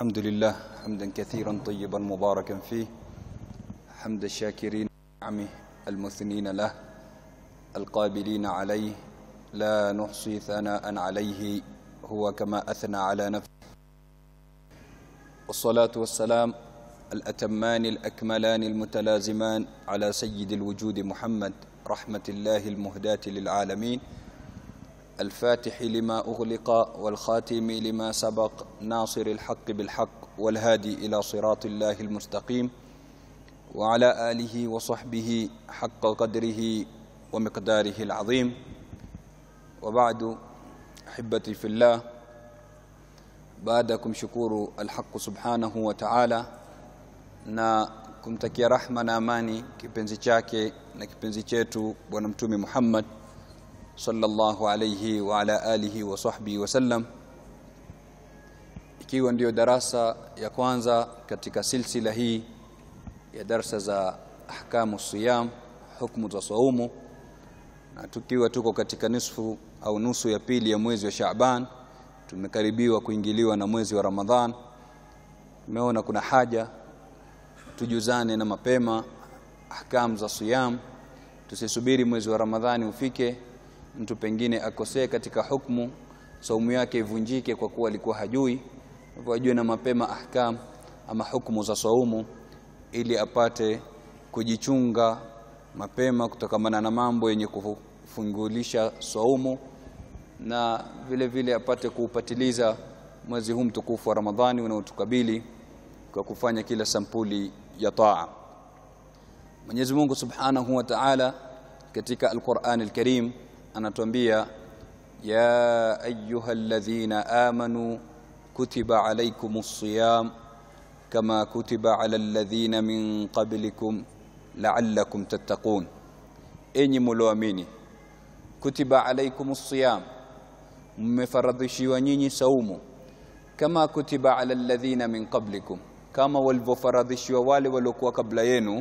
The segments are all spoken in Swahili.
الحمد لله حمدا كثيرا طيبا مباركا فيه حمد الشاكرين نعمه المثنين له القابلين عليه لا نحصي ثناء عليه هو كما أثنى على نفسه والصلاة والسلام الأتمان الأكملان المتلازمان على سيد الوجود محمد رحمة الله المهداة للعالمين الفاتح لما أغلق والخاتم لما سبق ناصر الحق بالحق والهادي إلى صراط الله المستقيم وعلى آله وصحبه حق قدره ومقداره العظيم وبعد أحبتي في الله baada kumshukuru alhaqu subhanahu wa ta'ala na kumtakia rahma na amani kipenzi chake na kipenzi chetu bwana mtume Muhammad sallallahu alayhi wa ala alihi wa sahbihi wasallam ikiwa ndiyo darasa ya kwanza katika silsila hii ya darsa za ahkamu siyam hukumu za saumu na tukiwa tuko katika nisfu au nusu ya pili ya mwezi wa Shaaban tumekaribiwa kuingiliwa na mwezi wa Ramadhan tumeona kuna haja tujuzane na mapema ahkam za siyam tusisubiri mwezi wa Ramadhani ufike mtu pengine akosee katika hukumu saumu yake ivunjike kwa kuwa alikuwa hajui hivyo ajue na mapema ahkam ama hukumu za saumu ili apate kujichunga mapema kutokamana na mambo yenye kufungulisha saumu na vile vile apate kuupatiliza mwezi huu mtukufu wa Ramadhani unaotukabili kwa kufanya kila sampuli ya taa. Mwenyezi Mungu Subhanahu wa Ta'ala katika Al-Qur'an Al-Karim anatuambia ya ayyuhalladhina amanu kutiba alaykumus siyam kama kutiba ala alladhina min qablikum la'allakum tattaqun. Enyi mlioamini kutiba alaykumus siyam mmefaradhishiwa nyinyi saumu kama kutiba ala alladhina min qablikum kama walivyofaradhishiwa wale waliokuwa kabla yenu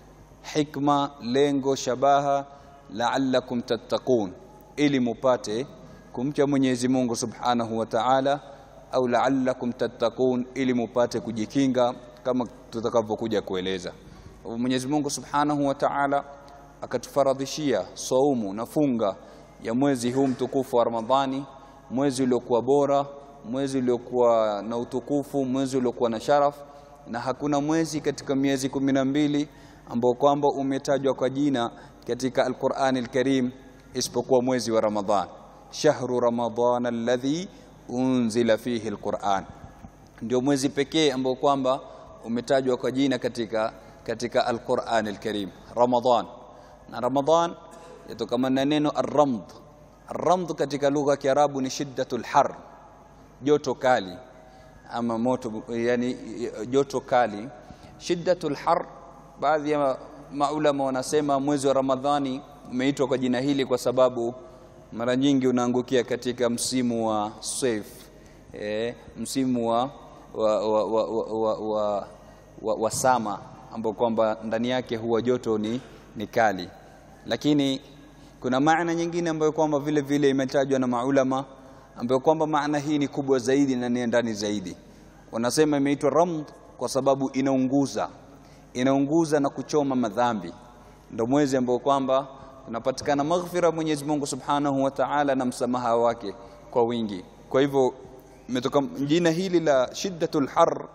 hikma lengo shabaha la'allakum tattaqun ili mupate kumcha Mwenyezi Mungu Subhanahu wa Ta'ala au la'allakum tattaqun ili mupate kujikinga kama tutakavyokuja kueleza Mwenyezi Mungu Subhanahu wa Ta'ala akatufaradhishia saumu na funga ya mwezi huu mtukufu wa Ramadhani mwezi uliokuwa bora mwezi uliokuwa na utukufu mwezi uliokuwa na sharaf na hakuna mwezi katika miezi kumi na mbili ambao kwamba umetajwa kwa jina katika Al-Qur'an Al-Karim isipokuwa mwezi wa Ramadhan shahru ramadhan alladhi unzila fihi al-Qur'an ndio mwezi pekee ambao kwamba umetajwa kwa jina katika katika Al-Qur'an Al-Karim Ramadhan na Ramadhan yatokana na neno ar-ramd ar-ramd katika lugha ya Kiarabu ni shiddatul har joto kali ama moto yani joto kali shiddatul har baadhi ya maulama wanasema mwezi wa Ramadhani umeitwa kwa jina hili kwa sababu mara nyingi unaangukia katika msimu wa saif e, msimu wa wa, wa, wa, wa, wa, wa, wa sama ambao kwamba ndani yake huwa joto ni, ni kali lakini kuna maana nyingine ambayo kwamba vile vile imetajwa na maulama ambayo kwamba maana hii ni kubwa zaidi na ni ndani zaidi wanasema imeitwa ramd kwa sababu inaunguza inaunguza na kuchoma madhambi ndio mwezi ambao kwamba unapatikana maghfira Mwenyezi Mungu Subhanahu wa Ta'ala na msamaha wake kwa wingi kwa hivyo imetoka jina hili la shiddatul har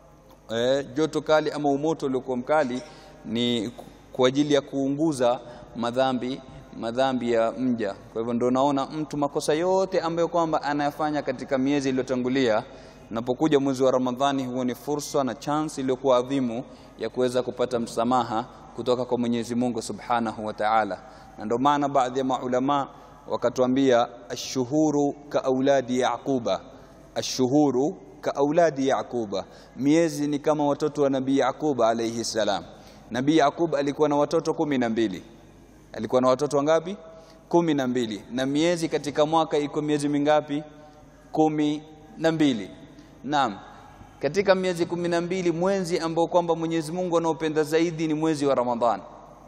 eh, joto kali ama umoto uliokuwa mkali ni kwa ajili ya kuunguza madhambi madhambi ya mja kwa hivyo ndio naona mtu makosa yote ambayo kwamba anayafanya katika miezi iliyotangulia napokuja mwezi wa Ramadhani huo ni fursa na chance iliyokuwa adhimu ya kuweza kupata msamaha kutoka kwa Mwenyezi Mungu Subhanahu wa Ta'ala na ndio maana baadhi ya maulama wakatuambia ashuhuru ka auladi yaquba ashuhuru ka auladi yaquba miezi ni kama watoto wa nabii Yaquba alayhi salam nabii Yaqub alikuwa na watoto kumi na mbili alikuwa na watoto wangapi kumi na mbili na miezi katika mwaka iko miezi mingapi kumi na mbili naam katika miezi kumi na mbili mwezi ambao kwamba Mwenyezi Mungu anaopenda zaidi ni mwezi wa Ramadhan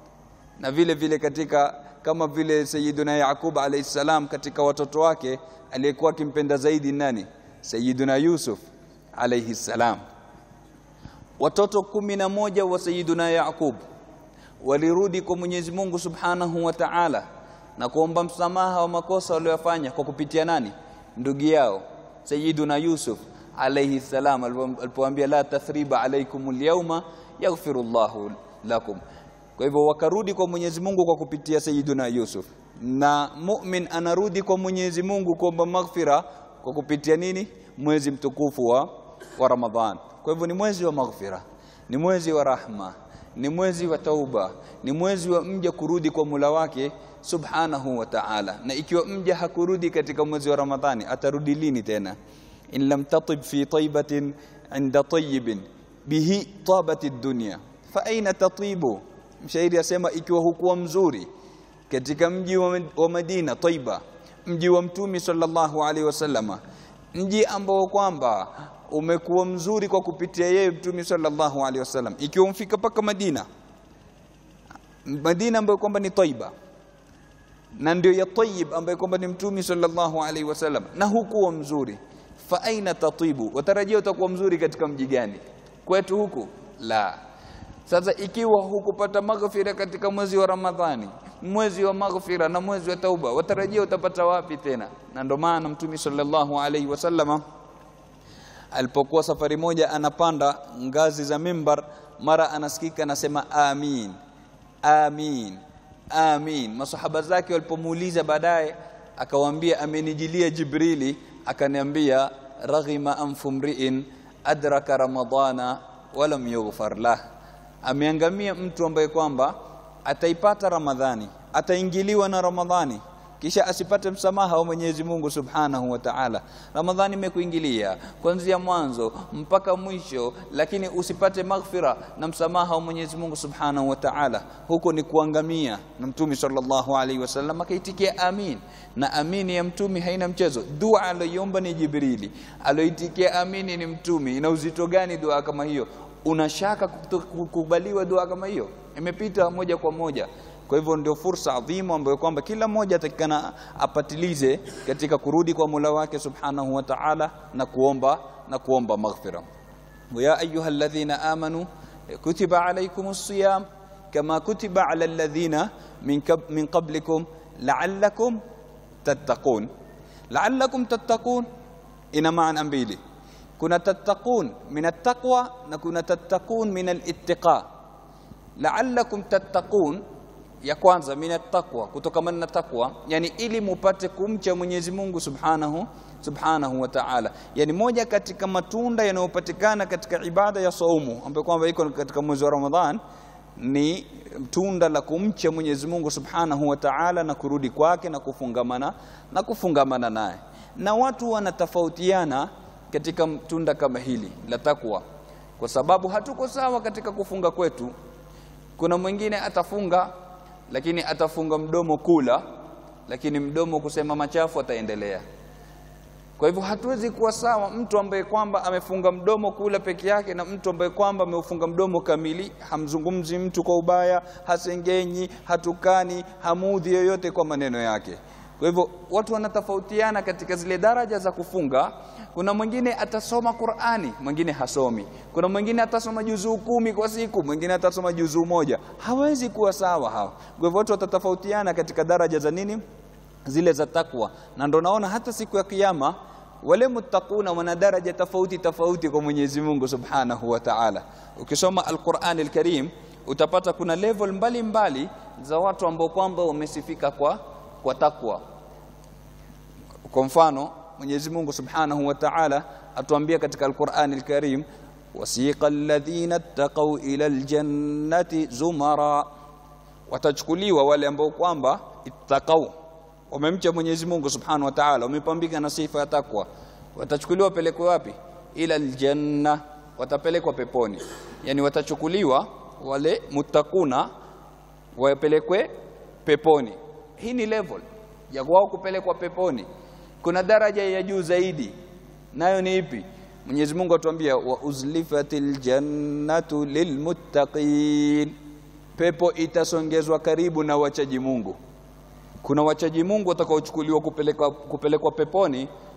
na vile vile katika kama vile Sayyiduna Yaqub alayhi salam katika watoto wake aliyekuwa akimpenda zaidi nani Sayyiduna Yusuf alayhi salam watoto kumi na moja wa Sayyiduna Yaqub walirudi kwa Mwenyezi Mungu Subhanahu wa Ta'ala na kuomba msamaha wa makosa waliyofanya kwa kupitia nani ndugu yao Sayyiduna Yusuf alayhi salam alipoambia la tathriba alaykum alyawma yaghfirullahu lakum kwa hivyo wakarudi kwa Mwenyezi Mungu kwa kupitia Sayyiduna Yusuf na mu'min anarudi kwa Mwenyezi Mungu kuomba maghfira kwa kupitia nini mwezi mtukufu wa, wa Ramadhan kwa hivyo ni mwezi wa maghfira ni mwezi wa rahma ni mwezi wa tauba ni mwezi wa mja kurudi kwa Mola wake subhanahu wa ta'ala na ikiwa mja hakurudi katika mwezi wa Ramadhani atarudi lini tena in lam tatib fi taybatin inda tayyibin bihi tabat ad-dunya fa aina tatibu mshairi asema ikiwa hukuwa mzuri katika mji wa Madina Taiba mji wa mtumi sallallahu alaihi wasallama mji ambao kwamba umekuwa mzuri kwa kupitia yeye mtumi sallallahu alaihi wasallam ikiwa umfika paka Madina Madina ambayo kwamba ni Taiba na ndio ya Tayyib ambayo kwamba ni mtumi sallallahu alaihi wasallam na hukuwa mzuri fa aina tatibu watarajia utakuwa mzuri katika mji gani kwetu huku la sasa ikiwa hukupata maghfira katika mwezi wa Ramadhani mwezi wa maghfira na mwezi wa tauba watarajia utapata wapi tena na ndio maana mtume sallallahu alaihi wasallama alipokuwa safari moja anapanda ngazi za mimbar mara anasikika anasema amin amin amin masahaba zake walipomuuliza baadaye akawaambia amenijilia jibrili akaniambia raghima anfu mri'in adraka ramadana walam yughfar lah ameangamia mtu ambaye kwamba ataipata ramadhani ataingiliwa na ramadhani kisha asipate msamaha wa Mwenyezi Mungu Subhanahu wa Ta'ala. Ramadhani imekuingilia kuanzia mwanzo mpaka mwisho, lakini usipate maghfira na msamaha wa Mwenyezi Mungu Subhanahu wa Ta'ala, huko ni kuangamia. Na Mtume sallallahu alaihi wasallam akaitikia amin, na amini ya Mtume haina mchezo. Dua aliyoomba ni Jibrili, aliyoitikia amini ni Mtume. Ina uzito gani dua kama hiyo? Unashaka kukubaliwa dua kama hiyo? Imepita moja kwa moja. Kwa hivyo ndio fursa adhimu ambayo kwamba kila mmoja atakikana apatilize katika kurudi kwa Mola wake Subhanahu wa Ta'ala na kuomba na kuomba maghfira. Ya ayuha alladhina amanu kutiba alaykumus siyam kama kutiba ala alladhina min min qablikum la'allakum tattaqun. La'allakum tattaqun ina maana mbili. Kuna tattaqun min at-taqwa na kuna tattaqun min al-ittiqa. La'allakum tattaqun ya kwanza mina taqwa kutokamana na takwa yani ili mupate kumcha Mwenyezi Mungu Subhanahu Subhanahu wa Ta'ala yani moja katika matunda yanayopatikana katika ibada ya saumu ambayo kwamba iko katika mwezi wa Ramadhan ni tunda la kumcha Mwenyezi Mungu Subhanahu wa Ta'ala na kurudi kwake na kufungamana na kufungamana naye na watu wanatofautiana katika tunda kama hili la takwa kwa sababu hatuko sawa katika kufunga kwetu kuna mwingine atafunga lakini atafunga mdomo kula lakini mdomo kusema machafu ataendelea kwa hivyo hatuwezi kuwa sawa mtu ambaye kwamba amefunga mdomo kula peke yake na mtu ambaye kwamba ameufunga mdomo kamili hamzungumzi mtu kwa ubaya hasengenyi hatukani hamudhi yoyote kwa maneno yake kwa hivyo watu wanatofautiana katika zile daraja za kufunga kuna mwingine atasoma Qur'ani mwingine hasomi kuna mwingine atasoma juzuu kumi kwa siku mwingine atasoma juzuu moja hawezi kuwa sawa hawa kwa hivyo watu watatofautiana katika daraja za nini zile za takwa na ndo naona hata siku ya kiyama wale muttaquna wana daraja tofauti tofauti kwa Mwenyezi Mungu Subhanahu wa Ta'ala ukisoma Al-Qur'an Al-Karim utapata kuna level mbalimbali mbali za watu ambao kwamba wamesifika kwa kwa takwa kwa mfano Mwenyezi Mungu Subhanahu wa Ta'ala atuambia katika Al-Qur'an Al-Karim wasiqa alladhina ittaqaw ila aljannati zumara watachukuliwa wale ambao kwamba ittaqaw wamemcha Mwenyezi Mungu Subhanahu wa Ta'ala wamepambika na sifa ya takwa watachukuliwa pelekwe wapi ila aljanna watapelekwa peponi yani watachukuliwa wale mutakuna wapelekwe peponi hii ni level ya wao kupelekwa peponi kuna daraja ya juu zaidi nayo ni ipi Mwenyezi Mungu atuambia wa uzlifatil jannatu lilmuttaqin pepo itasongezwa karibu na wachaji Mungu kuna wachaji Mungu watakaochukuliwa kupelekwa kupelekwa peponi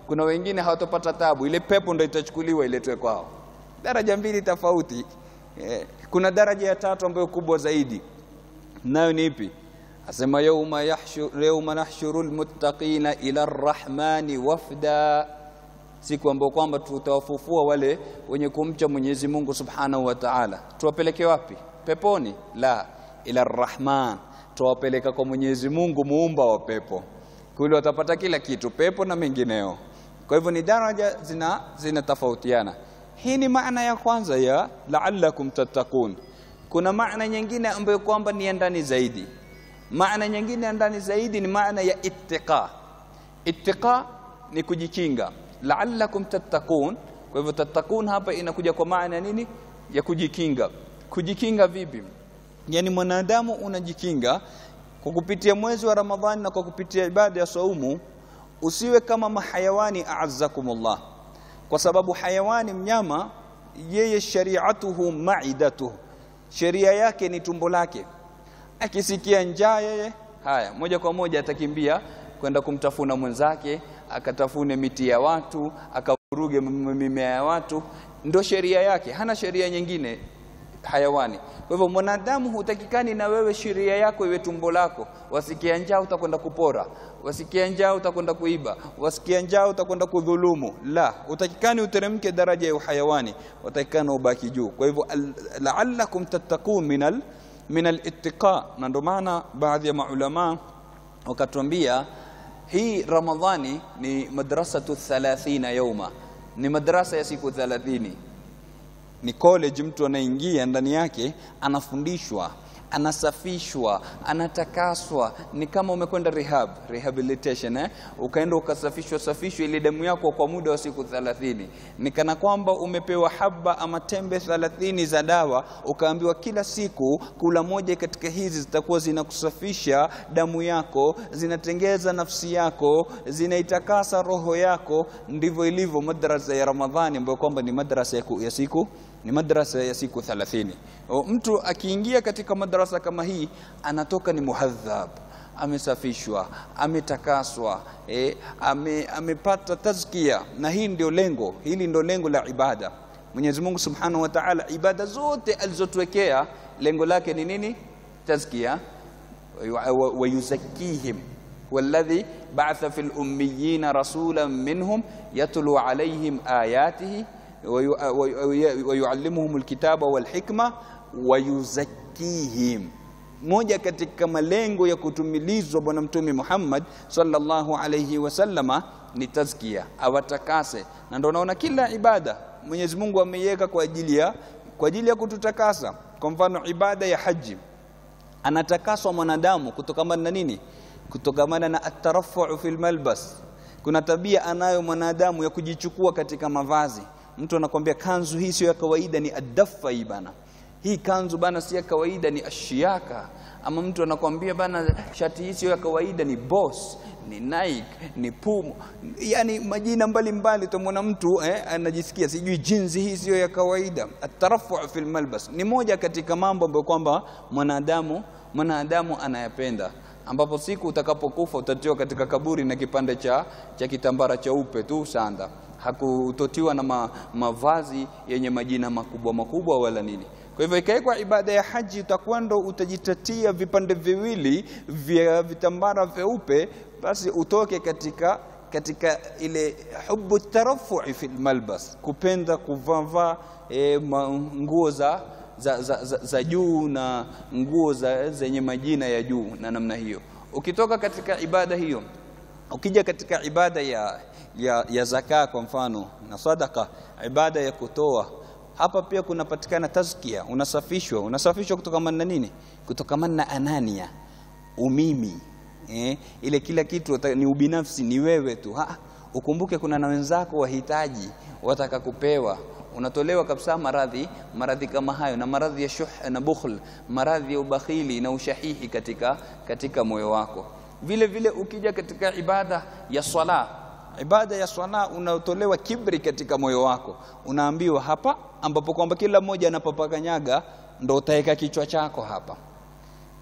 kuna wengine hawatopata tabu, ile pepo ndo itachukuliwa iletwe kwao. Daraja mbili tofauti. Eh, kuna daraja ya tatu ambayo kubwa zaidi, nayo ni ipi? Asema yauma yahshur yauma nahshuru almuttaqina ila arrahmani wafda, siku ambayo kwamba tutawafufua wale wenye kumcha Mwenyezi Mungu Subhanahu wa Ta'ala. Tuwapeleke wapi? Peponi? La, ila arrahman, tuwapeleka kwa Mwenyezi Mungu muumba wa pepo. Kule watapata kila kitu, pepo na mengineo. Kwa hivyo ni daraja zina zinatofautiana. Hii ni maana ya kwanza ya la'allakum tattaqun. Kuna maana nyingine ambayo kwamba ni ya ndani zaidi. Maana nyingine ya ndani zaidi ni maana ya ittiqa. Ittiqa ni kujikinga, la'allakum tattaqun. Kwa hivyo tattaqun hapa inakuja kwa maana nini? Ya kujikinga. Kujikinga vipi? Yani mwanadamu unajikinga kwa kupitia mwezi wa Ramadhani na kwa kupitia ibada ya saumu, usiwe kama mahayawani a'azzakumullah, kwa sababu hayawani mnyama, yeye shari'atuhu ma'idatuhu, sheria yake ni tumbo lake. Akisikia njaa yeye, haya moja kwa moja atakimbia kwenda kumtafuna mwenzake, akatafune miti ya watu, akavuruge mimea ya watu. Ndo sheria yake, hana sheria nyingine hayawani. Kwa hivyo mwanadamu hutakikani na wewe sheria yako iwe tumbo lako. Wasikia njaa utakwenda kupora, wasikia njaa utakwenda kuiba, wasikia njaa utakwenda kudhulumu. La, utakikani uteremke daraja ya uhayawani, utakikani ubaki juu. Kwa hivyo la'allakum tattaqun minal min al-ittiqa, na ndio maana baadhi ya maulama wakatuambia hii Ramadhani ni madrasatu 30 yauma, ni madrasa ya siku 30 ni college mtu anaingia ndani yake anafundishwa anasafishwa anatakaswa ni kama umekwenda rehab rehabilitation eh? ukaenda ukasafishwa safishwa ile damu yako kwa muda wa siku 30 ni kana kwamba umepewa haba ama tembe 30 za dawa ukaambiwa kila siku kula moja katika hizi zitakuwa zinakusafisha damu yako zinatengeza nafsi yako zinaitakasa roho yako ndivyo ilivyo madrasa ya ramadhani ambayo kwamba ni madrasa ya siku ni madrasa ya siku 30. Mtu akiingia katika madrasa kama hii anatoka ni muhadhab, amesafishwa, ametakaswa, e, ame, amepata tazkia, na hii ndio lengo, hili ndio lengo la ibada. Mwenyezi Mungu Subhanahu wa Ta'ala, ibada zote alizotuwekea lengo lake ni nini? Tazkia wa yuzakkihim والذي بعث في الأميين رسولا منهم يتلو عليهم آياته wayuallimuhum alkitaba walhikma wayuzakkihim. Moja katika malengo ya kutumilizwa Bwana Mtume Muhammad sallallahu alayhi wasallama ni tazkia, awatakase. Na ndio naona kila ibada Mwenyezi Mungu ameiweka kwa ajili ya kwa ajili ya kututakasa. Kwa mfano ibada ya haji, anatakaswa mwanadamu kutokamana na nini? Kutokamana na atarafu fil malbas. Kuna tabia anayo mwanadamu ya kujichukua katika mavazi mtu anakwambia kanzu hii sio ya kawaida, ni adafa hii bana, hii kanzu bana si ya kawaida, ni ashiaka. Ama mtu anakwambia bana, shati hii sio ya kawaida, ni Boss, ni Nike, ni Puma, yani majina mbalimbali. Utamwona mtu eh, anajisikia sijui jinsi hii sio ya kawaida. Atarafu fil malbas ni moja katika mambo ambayo kwamba mwanadamu mwanadamu anayapenda ambapo siku utakapokufa utatiwa katika kaburi na kipande cha, cha kitambara cheupe tu sanda hakutotiwa na ma, mavazi yenye majina makubwa makubwa wala nini. Kwa hivyo ikawekwa ibada ya haji, utakuwa ndo utajitatia vipande viwili vya vitambara vyeupe, basi utoke katika katika ile hubu tarafu'i fil malbas, kupenda kuvaa e, nguo za za, za, za, za juu na nguo za zenye majina ya juu na namna hiyo. Ukitoka katika ibada hiyo, ukija katika ibada ya ya, ya zaka kwa mfano na sadaka, ibada ya kutoa, hapa pia kunapatikana tazkia, unasafishwa. Unasafishwa kutokamana na nini? Kutokamana na anania, umimi eh, ile kila kitu ni ubinafsi, ni wewe tu ha, ukumbuke kuna na wenzako wahitaji, wataka kupewa unatolewa kabisa maradhi maradhi kama hayo, na maradhi ya shuh na bukhl, maradhi ya ubakhili na ushahihi katika, katika moyo wako. Vile vile ukija katika ibada ya swala, ibada ya swala unaotolewa kibri katika moyo wako, unaambiwa hapa, ambapo kwamba kila mmoja anapopakanyaga ndo utaweka kichwa chako hapa.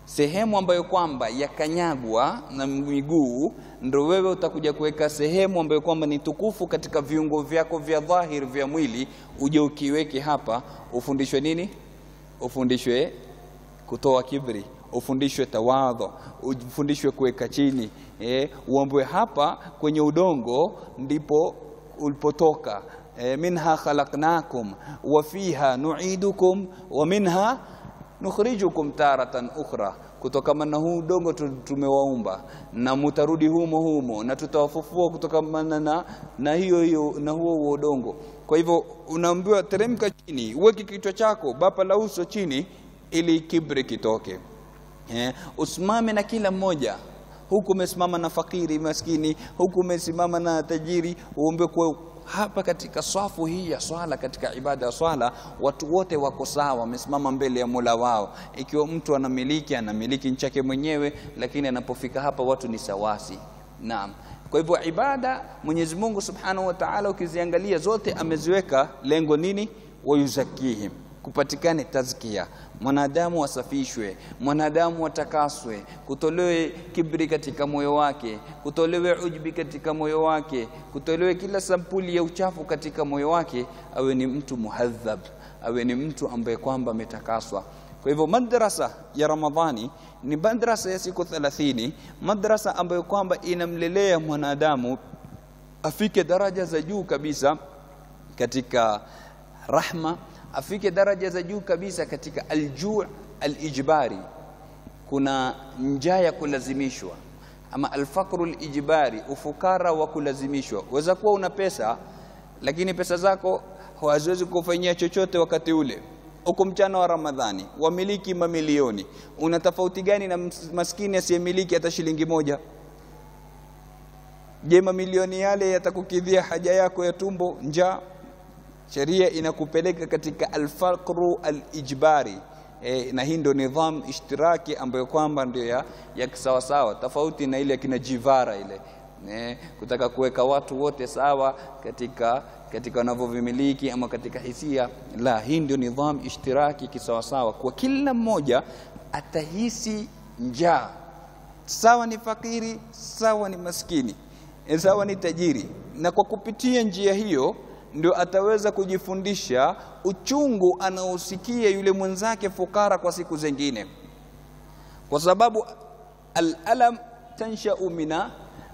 sehemu ambayo kwamba yakanyagwa na miguu, ndo wewe utakuja kuweka sehemu ambayo kwamba ni tukufu katika viungo vyako vya dhahiri vya mwili, uje ukiweke hapa, ufundishwe nini? Ufundishwe kutoa kibri, ufundishwe tawadho, ufundishwe kuweka chini eh, uambiwe hapa kwenye udongo ndipo ulipotoka. Eh, minha khalaqnakum wa fiha nu'idukum wa minha nukhrijukum taratan ukhra, kutokana na huu udongo tumewaumba na mutarudi humo humo na tutawafufua kutokana na, na hiyo hiyo na huo huo udongo. Kwa hivyo unaambiwa teremka chini, uweke kichwa chako bapa la uso chini, ili kibri kitoke. Eh, usimame na kila mmoja huku umesimama na fakiri maskini, huku umesimama na tajiri, uombe kwa hapa katika swafu hii ya swala, katika ibada ya swala, watu wote wako sawa, wamesimama mbele ya Mola wao. Ikiwa mtu anamiliki anamiliki nchi yake mwenyewe, lakini anapofika hapa watu ni sawasi. Naam. Kwa hivyo ibada Mwenyezi Mungu Subhanahu wa Ta'ala, ukiziangalia zote ameziweka lengo nini? wayuzakihim kupatikane tazkia, mwanadamu asafishwe, mwanadamu atakaswe, kutolewe kibri katika moyo wake, kutolewe ujbi katika moyo wake, kutolewe kila sampuli ya uchafu katika moyo wake, awe ni mtu muhadhab, awe ni mtu ambaye kwamba ametakaswa. Kwa hivyo madrasa ya Ramadhani ni madrasa ya siku 30, madrasa ambayo kwamba inamlelea mwanadamu afike daraja za juu kabisa katika rahma afike daraja za juu kabisa katika aljuu alijbari. Kuna njaa ya kulazimishwa ama alfaqru alijbari, ufukara wa kulazimishwa. Waweza kuwa una pesa lakini pesa zako haziwezi kufanyia chochote wakati ule, uko mchana wa Ramadhani, wamiliki mamilioni. Una tofauti gani na maskini asiyemiliki hata shilingi moja? Je, mamilioni yale yatakukidhia haja yako ya tumbo, njaa? Sheria inakupeleka katika alfaqru alijbari e, na hii ndio nidham ishtiraki ambayo kwamba ndio ya, ya kisawasawa, tofauti na ile kina jivara ile e, kutaka kuweka watu wote sawa katika katika wanavyovimiliki ama katika hisia. La, hii ndio nidham ishtiraki kisawasawa, kwa kila mmoja atahisi njaa, sawa ni fakiri, sawa ni maskini, sawa ni tajiri, na kwa kupitia njia hiyo ndio ataweza kujifundisha uchungu anaosikia yule mwenzake fukara kwa siku zingine, kwa sababu alalam tanshau mina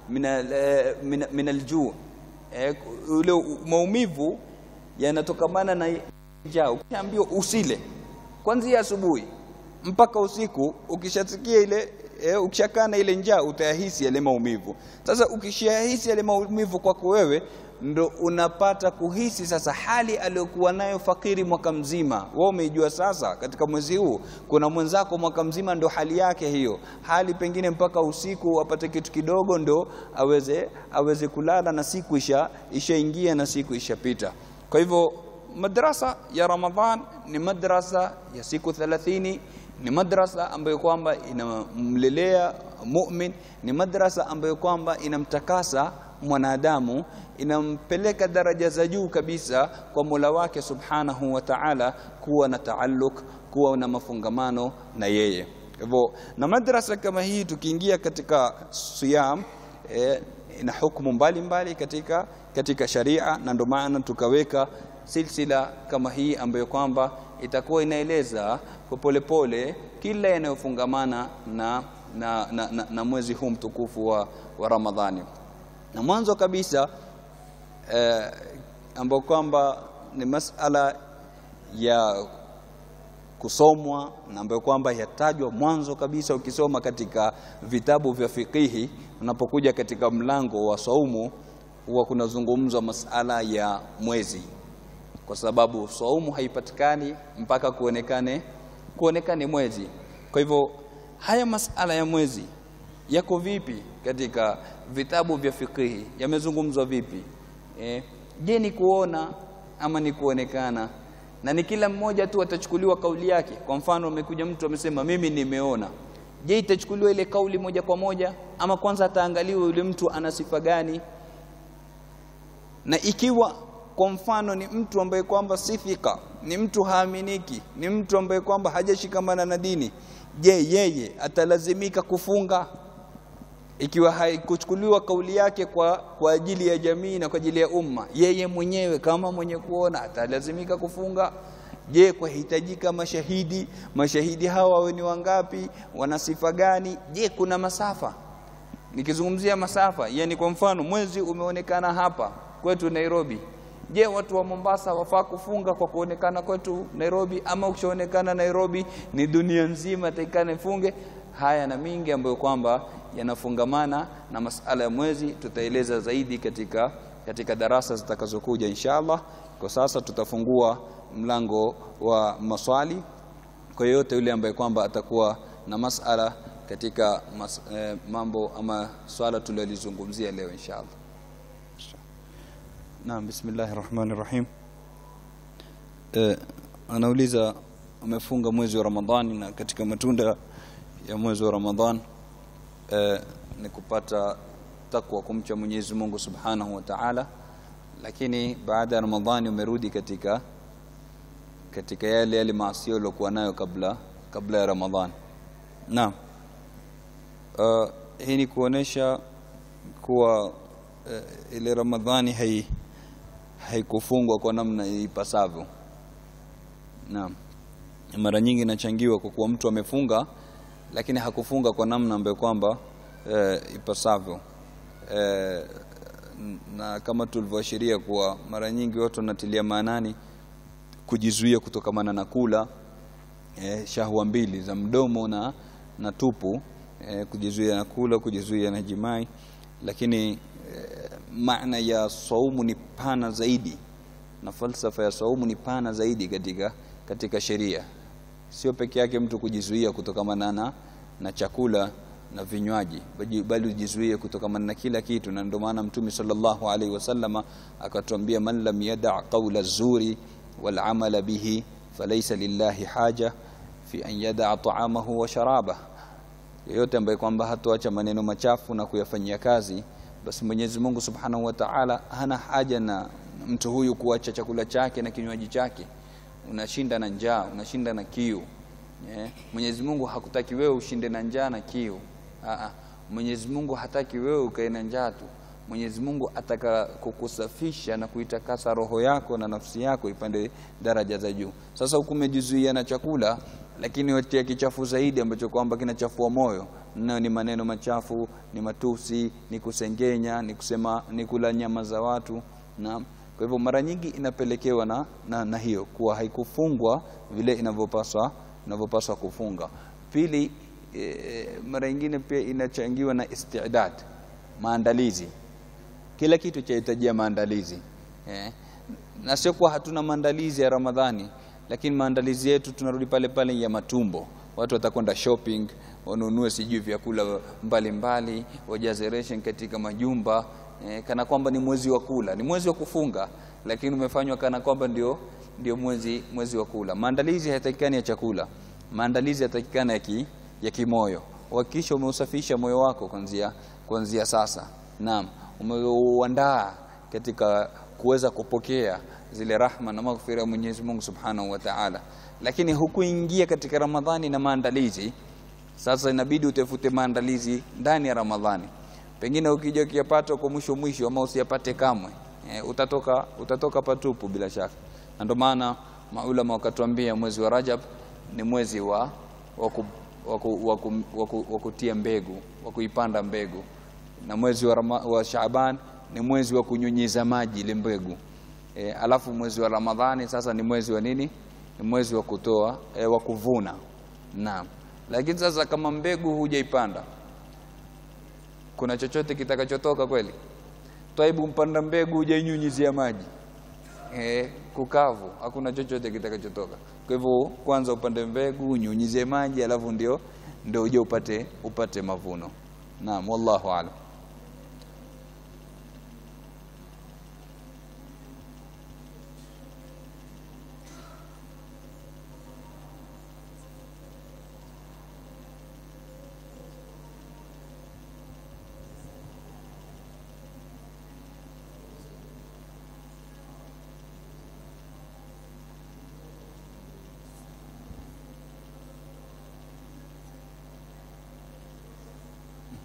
min aljuu, ule maumivu yanatokamana na njaa. Ukishaambiwa usile kwanzia asubuhi mpaka usiku, ukishasikia ile e, ukishakaa na ile njaa utayahisi yale maumivu. Sasa ukishayahisi yale maumivu kwako wewe ndo unapata kuhisi sasa hali aliyokuwa nayo fakiri mwaka mzima. Wewe umeijua sasa, katika mwezi huu kuna mwenzako mwaka mzima ndo hali yake hiyo, hali pengine mpaka usiku apate kitu kidogo ndo aweze aweze kulala na siku isha ishaingia na siku ishapita. Kwa hivyo madrasa ya Ramadhan ni madrasa ya siku 30 ni madrasa ambayo kwamba inamlelea mumin, ni madrasa ambayo kwamba inamtakasa mwanadamu inampeleka daraja za juu kabisa kwa Mola wake Subhanahu wa Ta'ala, kuwa na taaluk, kuwa na mafungamano na yeye. Hivyo na madrasa kama hii tukiingia katika siyam eh, ina hukumu mbalimbali katika, katika sharia, na ndio maana tukaweka silsila kama hii ambayo kwamba itakuwa inaeleza kwa polepole kila yanayofungamana na, na, na, na, na mwezi huu mtukufu wa, wa Ramadhani na mwanzo kabisa eh, ambao kwamba ni masala ya kusomwa na ambayo kwamba yatajwa mwanzo kabisa. Ukisoma katika vitabu vya fikihi, unapokuja katika mlango wa saumu, huwa kunazungumzwa masala ya mwezi, kwa sababu saumu haipatikani mpaka kuonekane kuonekane mwezi. Kwa hivyo haya masala ya mwezi yako vipi katika vitabu vya fikihi, yamezungumzwa vipi? Eh, je, ni kuona ama ni kuonekana? Na ni kila mmoja tu atachukuliwa kauli yake. Kwa mfano, amekuja mtu amesema mimi nimeona. Je, itachukuliwa ile kauli moja kwa moja ama kwanza ataangaliwa yule mtu ana sifa gani? Na ikiwa kwa mfano ni mtu ambaye kwamba si thika, ni mtu haaminiki, ni mtu ambaye kwamba hajashikamana na dini, je yeye atalazimika kufunga ikiwa haikuchukuliwa kauli yake kwa, kwa ajili ya jamii na kwa ajili ya umma yeye mwenyewe kama mwenye kuona atalazimika kufunga je kwahitajika mashahidi mashahidi hawa wawe ni wangapi wana sifa gani je kuna masafa nikizungumzia masafa yani kwa mfano mwezi umeonekana hapa kwetu Nairobi je watu wa Mombasa wafaa kufunga kwa kuonekana kwetu Nairobi ama ukishaonekana Nairobi ni dunia nzima taikana ifunge haya na mingi ambayo kwamba yanafungamana na masala ya mwezi tutaeleza zaidi katika katika darasa zitakazokuja inshallah kwa sasa tutafungua mlango wa maswali kwa yote yule ambaye kwamba atakuwa na masala katika mas, eh, mambo ama swala tulilozungumzia leo inshallah Naam bismillahir rahmanir rahim eh, anauliza amefunga mwezi wa Ramadhani na katika matunda ya mwezi wa Ramadhan eh, ni kupata takwa kumcha Mwenyezi Mungu Subhanahu wa Ta'ala lakini baada ya Ramadhani umerudi katika katika yale yale maasi uliokuwa nayo kabla kabla ya Ramadhani naam uh, hii ni kuonesha kuwa uh, ile Ramadhani hai haikufungwa kwa namna ipasavyo naam mara nyingi inachangiwa kwa kuwa mtu amefunga lakini hakufunga kwa namna ambayo kwamba e, ipasavyo e, na kama tulivyoashiria kuwa mara nyingi watu wanatilia maanani kujizuia kutokamana na kula e, shahwa mbili za mdomo na, na tupu e, kujizuia na kula kujizuia na jimai lakini e, maana ya saumu ni pana zaidi na falsafa ya saumu ni pana zaidi katika, katika sheria sio peke yake mtu kujizuia kutokamana na, na chakula na vinywaji bali ujizuie kutokamana na kila kitu na ndio maana mtume sallallahu alaihi wasallama akatuambia man lam yada qawla zuri wal amala bihi falaysa lillahi haja fi an yada ta'amahu wa sharaba yeyote ambaye kwamba hatoacha maneno machafu na kuyafanyia kazi basi Mwenyezi Mungu Subhanahu wa Ta'ala hana haja na mtu huyu kuacha chakula chake na kinywaji chake unashinda na njaa unashinda na kiu yeah. Mwenyezi Mungu hakutaki wewe ushinde na njaa na kiu Aa, Mwenyezi Mungu hataki wewe ukae na njaa tu Mwenyezi Mungu ataka kukusafisha na kuitakasa roho yako na nafsi yako ipande daraja za juu sasa huku umejizuia na chakula lakini watia kichafu zaidi ambacho kwamba kinachafua moyo nayo ni maneno machafu ni matusi ni kusengenya ni kusema ni kula nyama za watu na kwa hivyo mara nyingi inapelekewa na, na, na hiyo kuwa haikufungwa vile inavyopaswa inavyopaswa kufunga pili e, mara nyingine pia inachangiwa na istidad maandalizi kila kitu chahitajia maandalizi eh. na sio kuwa hatuna maandalizi ya Ramadhani lakini maandalizi yetu tunarudi pale pale ya matumbo watu watakwenda shopping wanunue sijui vyakula mbalimbali wajaze ration katika majumba eh, kana kwamba ni mwezi wa kula ni mwezi wa kufunga lakini umefanywa kana kwamba ndio ndio mwezi mwezi wa kula maandalizi hayatakikani ya chakula maandalizi yatakikana ya, ki, ya kimoyo hakikisha umeusafisha moyo wako kuanzia kuanzia sasa naam umeuandaa katika kuweza kupokea zile rahma na maghfira ya Mwenyezi Mungu Subhanahu wa Ta'ala lakini hukuingia katika Ramadhani na maandalizi sasa inabidi utafute maandalizi ndani ya Ramadhani pengine ukija ukiyapata kwa mwisho mwisho ama usiyapate kamwe e, utatoka utatoka patupu bila shaka na ndio maana maulama wakatuambia mwezi wa Rajab ni mwezi wa wa kutia mbegu wa kuipanda mbegu na mwezi wa, Rama, wa Shaaban ni mwezi wa kunyunyiza maji ile mbegu e, alafu mwezi wa Ramadhani sasa ni mwezi wa nini ni mwezi wa kutoa e, wa kuvuna naam lakini sasa kama mbegu hujaipanda kuna chochote kitakachotoka kweli twaibu mpanda mbegu hujainyunyizia maji e, kukavu hakuna chochote kitakachotoka kwa hivyo kwanza upande mbegu unyunyizie maji alafu ndio ndio uje upate upate mavuno naam wallahu aalam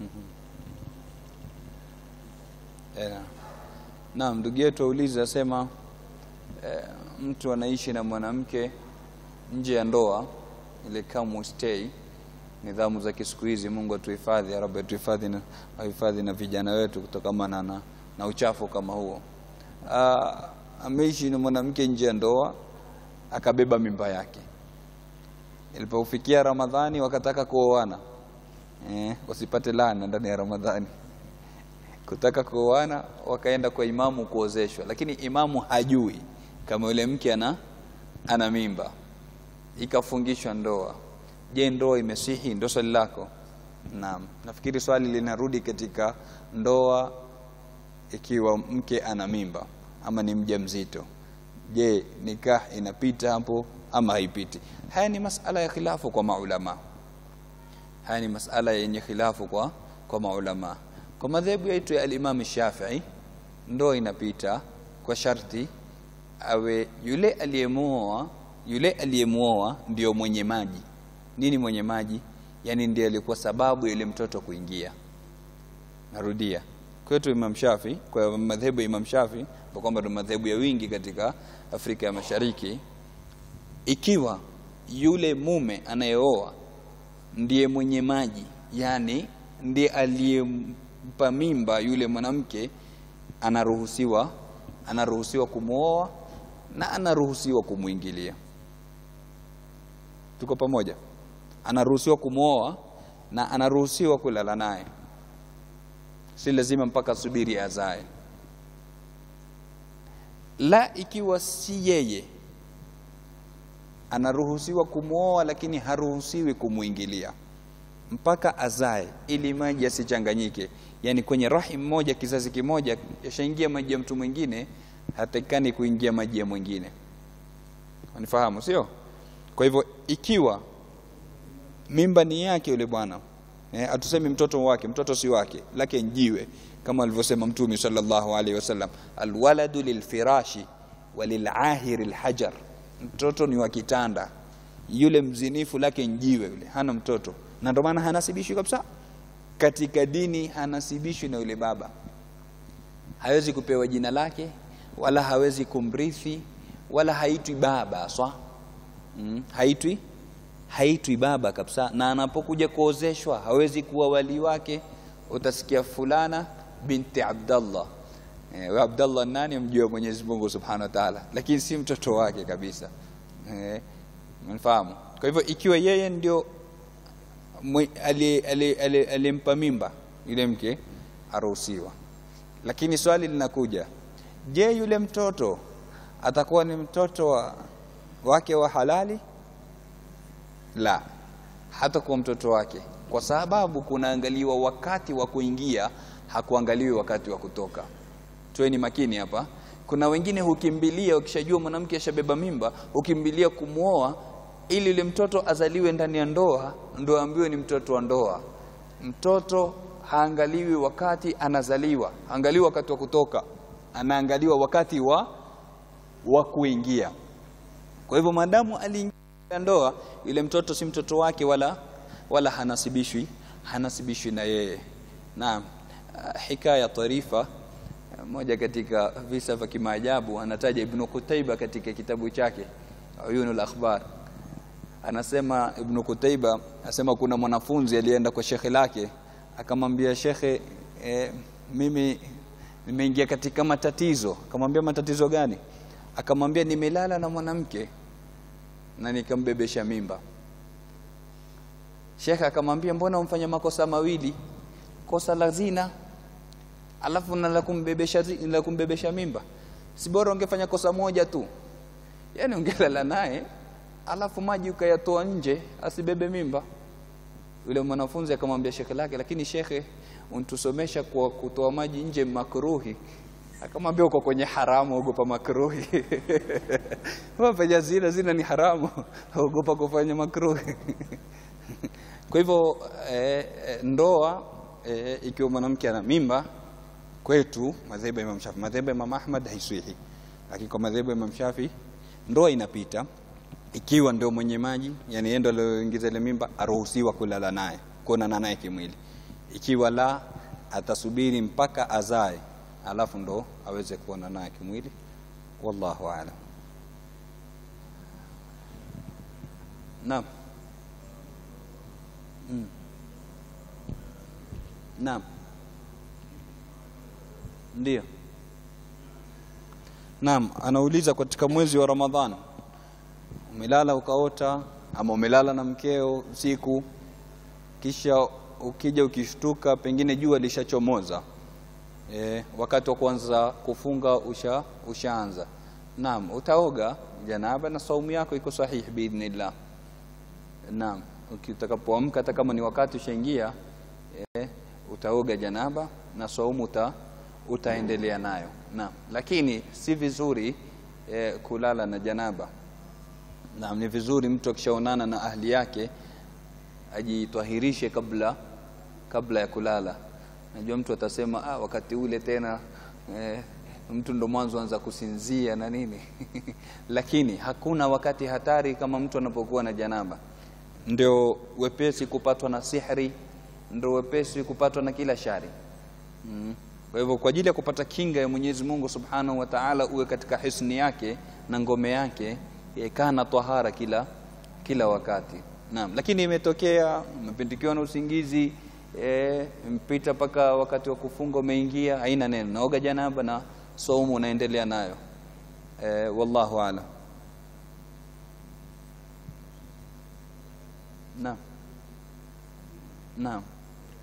Eh, Naam, ndugu yetu auliza asema eh, mtu anaishi na mwanamke nje ya ndoa ile come stay nidhamu za kisiku hizi Mungu atuhifadhi ya Rabbi atuhifadhi na ahifadhi na vijana wetu kutokana na, na uchafu kama huo Ah, ameishi na mwanamke nje ya ndoa akabeba mimba yake ilipofikia Ramadhani wakataka kuoana eh, wasipate laana ndani ya Ramadhani kutaka kuoana wakaenda kwa imamu kuozeshwa lakini imamu hajui kama yule mke ana ana mimba ikafungishwa ndoa je ndoa imesihi ndo swali lako naam nafikiri swali linarudi katika ndoa ikiwa mke ana mimba ama ni mjamzito je nikah inapita hapo ama haipiti haya ni masala ya khilafu kwa maulama haya ni masala yenye khilafu kwa kwa maulama kwa madhehebu yetu ya al-Imam Shafi'i ndoa inapita kwa sharti awe yule aliyemuoa yule aliyemuoa ndio mwenye maji nini mwenye maji yani ndiye alikuwa sababu ya yule mtoto kuingia narudia kwetu Imam Shafi kwa madhehebu ya Imam Shafi kwa kwamba ndio madhehebu ya wingi katika Afrika ya Mashariki ikiwa yule mume anayeoa ndiye mwenye maji yani ndiye aliyempa mimba yule mwanamke anaruhusiwa anaruhusiwa kumwoa na anaruhusiwa kumwingilia tuko pamoja anaruhusiwa kumwoa na anaruhusiwa kulala naye si lazima mpaka subiri azae la ikiwa si yeye anaruhusiwa kumwoa lakini haruhusiwi kumwingilia mpaka azae ili maji yasichanganyike yani kwenye rahim moja kizazi kimoja yashaingia maji ya mtu mwingine hatakikani kuingia maji ya mwingine unifahamu sio kwa hivyo ikiwa mimba ni yake yule bwana eh, atusemi mtoto wake mtoto si wake lake njiwe kama alivyosema mtume sallallahu alaihi wasallam alwaladu lilfirashi walilahiri lhajar mtoto ni wa kitanda yule mzinifu lake njiwe yule hana mtoto na ndio maana hanasibishwi kabisa katika dini hanasibishwi na yule baba hawezi kupewa jina lake wala hawezi kumrithi wala haitwi baba swa mm, haitwi haitwi baba kabisa na anapokuja kuozeshwa hawezi kuwa wali wake utasikia fulana binti Abdallah eh, we Abdallah nani mjua Mwenyezi Mungu Subhanahu wa Ta'ala lakini si mtoto wake kabisa eh, mnafahamu kwa hivyo ikiwa yeye ndio aliyempa mimba yule mke aruhusiwa lakini swali linakuja je yule mtoto atakuwa ni mtoto wa, wake wa halali la hatakuwa mtoto wake kwa sababu kunaangaliwa wakati wa kuingia hakuangaliwi wakati wa kutoka tuweni makini hapa kuna wengine hukimbilia ukishajua mwanamke ashabeba mimba hukimbilia kumwoa ili yule mtoto azaliwe ndani ya ndoa ndo ambiwe ni mtoto wa ndoa mtoto haangaliwi wakati anazaliwa haangaliwi wakati wa kutoka anaangaliwa wakati wa wa kuingia kwa hivyo maadamu aliingia ndoa yule mtoto si mtoto wake wala wala hanasibishwi hanasibishwi na yeye naam hikaya tarifa moja katika visa vya kimaajabu anataja Ibn Qutaiba katika kitabu chake Uyunul Akhbar anasema Ibn Qutaiba anasema kuna mwanafunzi alienda kwa shekhe lake akamwambia shekhe e, mimi nimeingia katika matatizo akamwambia matatizo gani akamwambia nimelala na mwanamke na nikambebesha mimba shekhe akamwambia mbona umfanya makosa mawili kosa la zina alafu na la kumbebesha la kumbebesha mimba si bora ungefanya kosa moja tu yani ungelala naye alafu maji ukayatoa nje asibebe mimba yule mwanafunzi akamwambia shekhe lake lakini shekhe untusomesha kwa kutoa maji nje makruhi akamwambia uko kwenye haramu ogopa makruhi wafanya zina zina ni haramu ogopa kufanya makruhi kwa hivyo eh, ndoa eh, ikiwa mwanamke ana mimba kwetu madhehebu ya Imam Shafi madhehebu ya Imam Ahmad haiswihi lakini kwa madhehebu ya Imam Shafi ndoa inapita ikiwa ndio mwenye maji yani yeye ndio aliyoingiza ile mimba aruhusiwa kulala naye kuonana naye kimwili ikiwa la atasubiri mpaka azae alafu ndo aweze kuona naye kimwili wallahu aalam naam mm. naam ndio naam anauliza katika mwezi wa ramadhani umelala ukaota ama umelala na mkeo usiku kisha ukija ukishtuka pengine jua lishachomoza e, wakati wa kuanza kufunga usha ushaanza naam utaoga janaba na saumu yako iko sahihi biidhnillah naam utakapoamka hata kama ni wakati ushaingia e, utaoga janaba na saumu uta, utaendelea nayo naam lakini si vizuri e, kulala na janaba naam ni vizuri mtu akishaonana na ahli yake ajitwahirishe kabla kabla ya kulala najua mtu atasema ah, wakati ule tena eh, mtu ndo mwanzo anza kusinzia na nini lakini hakuna wakati hatari kama mtu anapokuwa na janaba ndio wepesi kupatwa na sihri ndio wepesi kupatwa na kila shari mm. kwa hivyo kwa ajili ya kupata kinga ya Mwenyezi Mungu Subhanahu wa Ta'ala uwe katika hisni yake na ngome yake kana tahara kila kila wakati naam lakini imetokea umepindikiwa na usingizi e, mpita mpaka wakati wa kufunga umeingia haina neno naoga janaba na saumu unaendelea nayo e, wallahu aalam naam naam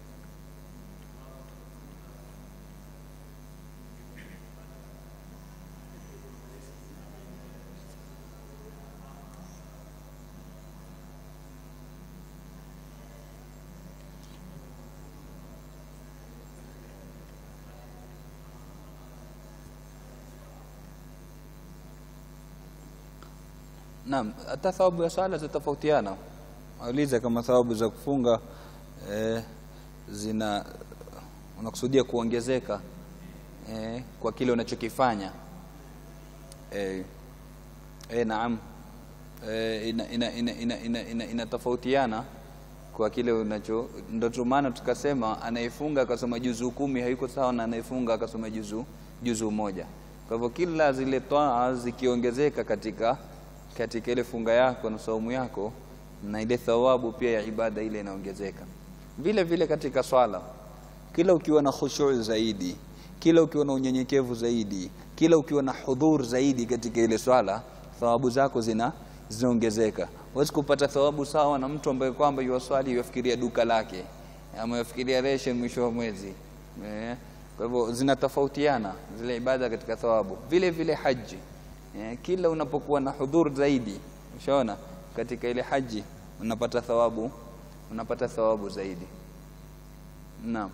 Naam, hata thawabu ya swala zitofautiana. Auliza kama thawabu za kufunga eh, zina unakusudia kuongezeka eh, kwa kile unachokifanya eh, eh, naam eh, ina, ina, ina, ina, ina, ina, inatofautiana kwa kile unacho ndio maana tukasema anayefunga akasoma juzu kumi hayuko sawa na anayefunga akasoma juzu juzu moja. Kwa hivyo kila zile taa zikiongezeka katika katika ile funga yako na saumu yako na ile thawabu pia ya ibada ile inaongezeka. Vile vile katika swala, kila ukiwa na khushu zaidi, kila ukiwa na unyenyekevu zaidi, kila ukiwa na hudhur zaidi katika ile swala, thawabu zako zina zinaongezeka. Huwezi kupata thawabu sawa na mtu ambaye kwamba yuwaswali yuwafikiria duka lake ama yuwafikiria ration mwisho wa mwezi eh. Kwa hivyo zinatofautiana zile ibada katika thawabu. Vile vile haji eh, kila unapokuwa na hudhur zaidi, ushaona katika ile haji unapata thawabu, unapata thawabu zaidi. Naam.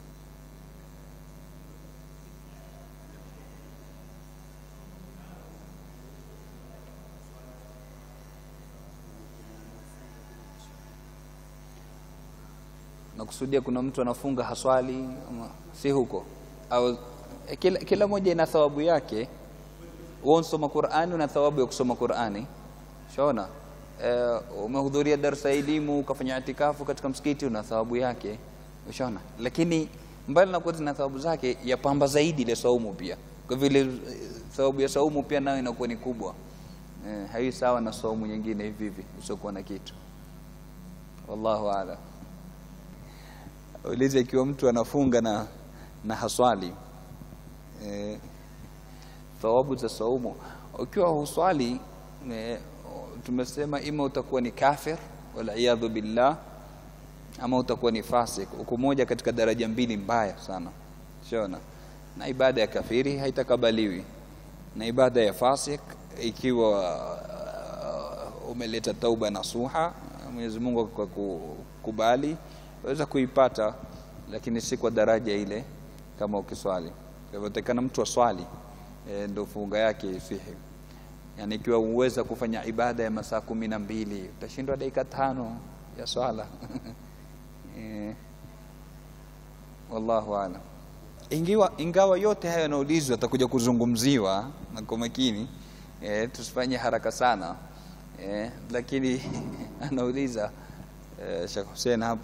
nakusudia kuna mtu anafunga haswali ama si huko au e, kila, kila moja ina thawabu yake wewe unasoma Qur'ani una thawabu ya kusoma Qur'ani shaona e, umehudhuria darasa elimu ukafanya itikafu katika msikiti una thawabu yake ushaona lakini mbali na kuwa zina thawabu zake yapamba zaidi ile saumu pia kwa vile thawabu ya saumu pia nayo inakuwa ni kubwa e, hai sawa na saumu nyingine hivi hivi usiokuwa na kitu wallahu a'lam ulize ikiwa mtu anafunga na na haswali e, thawabu za saumu ukiwa huswali e, tumesema ima utakuwa ni kafir wala iyadhu billah ama utakuwa ni fasik uko moja katika daraja mbili mbaya sana shona na ibada ya kafiri haitakabaliwi na ibada ya fasik ikiwa uh, umeleta tauba nasuha Mwenyezi Mungu kwa kukubali waweza kuipata lakini si kwa daraja ile kama ukiswali kwa hivyo takana mtu aswali e, ndio funga yake isihi yani ikiwa uweza kufanya ibada ya masaa kumi na mbili utashindwa dakika tano ya swala e, wallahu alam ingiwa ingawa yote hayo yanaulizwa atakuja kuzungumziwa na kwa makini e, tusifanye haraka sana e, lakini anauliza e, Sheikh Hussein hapa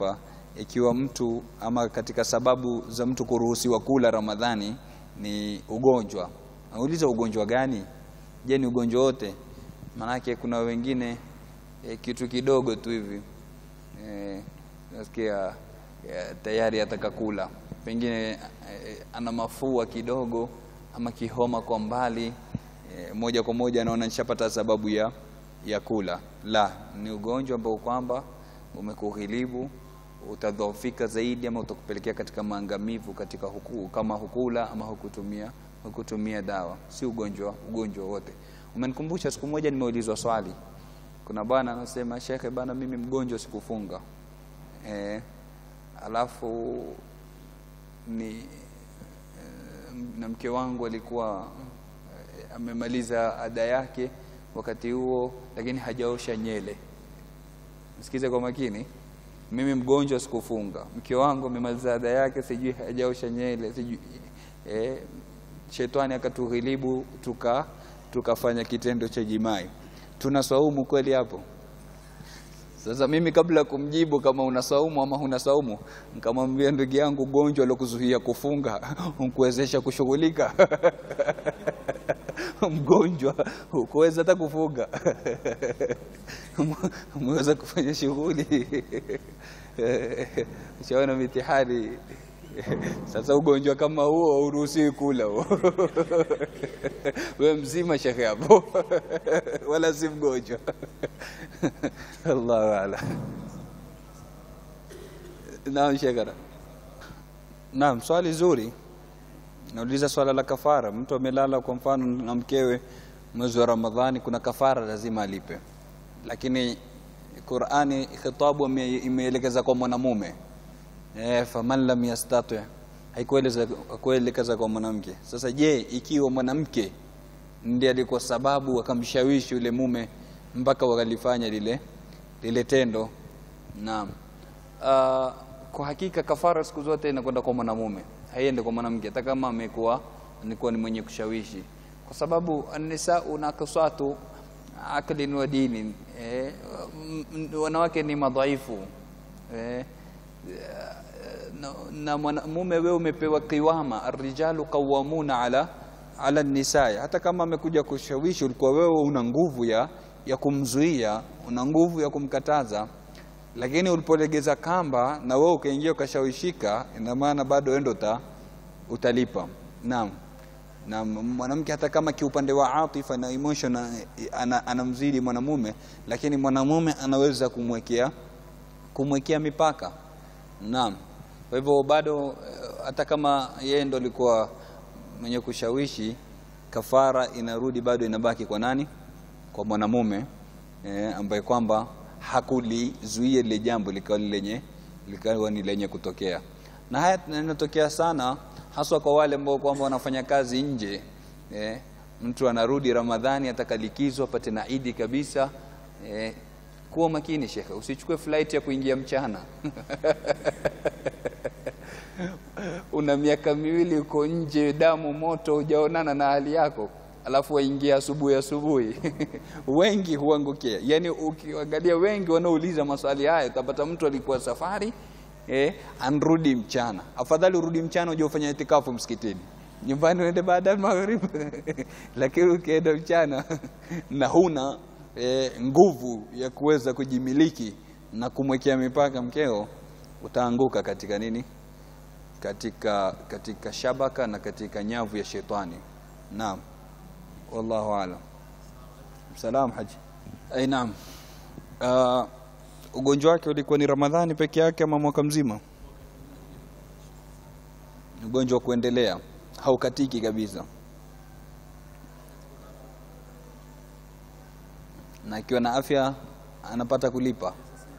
ikiwa mtu ama katika sababu za mtu kuruhusiwa kula Ramadhani ni ugonjwa. Nauliza ugonjwa gani? Je, ni ugonjwa wote? Maanake kuna wengine e, kitu kidogo tu hivi e, nasikia e, tayari ataka kula, pengine e, ana mafua kidogo ama kihoma kwa mbali e, moja kwa moja anaona nishapata sababu ya, ya kula. La, ni ugonjwa ambao kwamba umekughilibu utadhoofika zaidi ama utakupelekea katika maangamivu katika huku, kama hukula ama hukutumia hukutumia dawa, si ugonjwa ugonjwa wote. Umenikumbusha siku moja nimeulizwa swali, kuna bwana anasema, shekhe bana, mimi mgonjwa sikufunga e, alafu ni e, na mke wangu alikuwa e, amemaliza ada yake wakati huo, lakini hajaosha nyele. Msikize kwa makini mimi mgonjwa sikufunga, mke wangu amemaliza ada yake, sijui hajaosha nyele, sijui eh, shetani akatughilibu tuka tukafanya kitendo cha jimai. Tuna saumu kweli hapo? Sasa mimi kabla ya kumjibu kama una saumu ama huna saumu, nikamwambia ndugu yangu, gonjwa lokuzuia kufunga unkuwezesha kushughulika mgonjwa hukuweza hata kufunga umeweza kufanya shughuli ushaona mitihani sasa ugonjwa kama huo hauruhusiwi kula huo we mzima shekhe hapo wala si mgonjwa allahu ala naam shekara naam swali zuri nauliza swala la kafara mtu amelala kwa mfano na mkewe mwezi wa ramadhani kuna kafara lazima alipe lakini qurani khitabu imeelekeza kwa mwanamume e, faman lam yastati haikuelekeza kwa mwanamke sasa je ikiwa mwanamke ndiye alikuwa sababu akamshawishi yule mume mpaka wakalifanya lile lile tendo naam uh, kwa hakika kafara siku zote inakwenda kwa mwanamume haiende kwa mwanamke hata kama amekuwa nikuwa ni mwenye kushawishi kwa sababu anisau nakasatu aklin wa dini eh, wanawake ni madhaifu eh, na, na mwanamume wewe umepewa kiwama arrijalu qawamuna ala ala nisai hata kama amekuja kushawishi ulikuwa wewe una nguvu ya ya kumzuia una nguvu ya kumkataza lakini ulipolegeza kamba na wewe ukaingia ukashawishika ina maana bado endo uta, utalipa naam na mwanamke hata kama kiupande wa atifa na emotion anamzidi ana mwanamume lakini mwanamume anaweza kumwekea kumwekea mipaka naam kwa hivyo bado hata kama yeye ndo alikuwa mwenye kushawishi kafara inarudi bado inabaki kwa nani kwa mwanamume eh, ambaye kwamba hakulizuia lile jambo likawa lenye likawa ni lenye kutokea na haya yanatokea sana haswa kwa wale ambao kwamba wanafanya kazi nje eh, mtu anarudi Ramadhani atakalikizwa apate na Idi kabisa eh, kuwa makini shekhe, usichukue flight ya kuingia mchana una miaka miwili uko nje, damu moto, hujaonana na hali yako, alafu waingia asubuhi asubuhi wengi huangukia. Yani ukiangalia wengi wanaouliza maswali haya, utapata mtu alikuwa safari eh, anrudi mchana. Afadhali urudi mchana uje ufanye itikafu msikitini, nyumbani uende baada ya magharibi lakini ukienda mchana na huna eh, nguvu ya kuweza kujimiliki na kumwekea mipaka mkeo, utaanguka katika nini? Katika, katika shabaka na katika nyavu ya shetani. Naam, wallahu alam. Salam haji. Ai, naam. Uh, ugonjwa wake ulikuwa ni Ramadhani peke yake ama mwaka mzima? Ugonjwa wa kuendelea, haukatiki kabisa, na akiwa na afya anapata kulipa.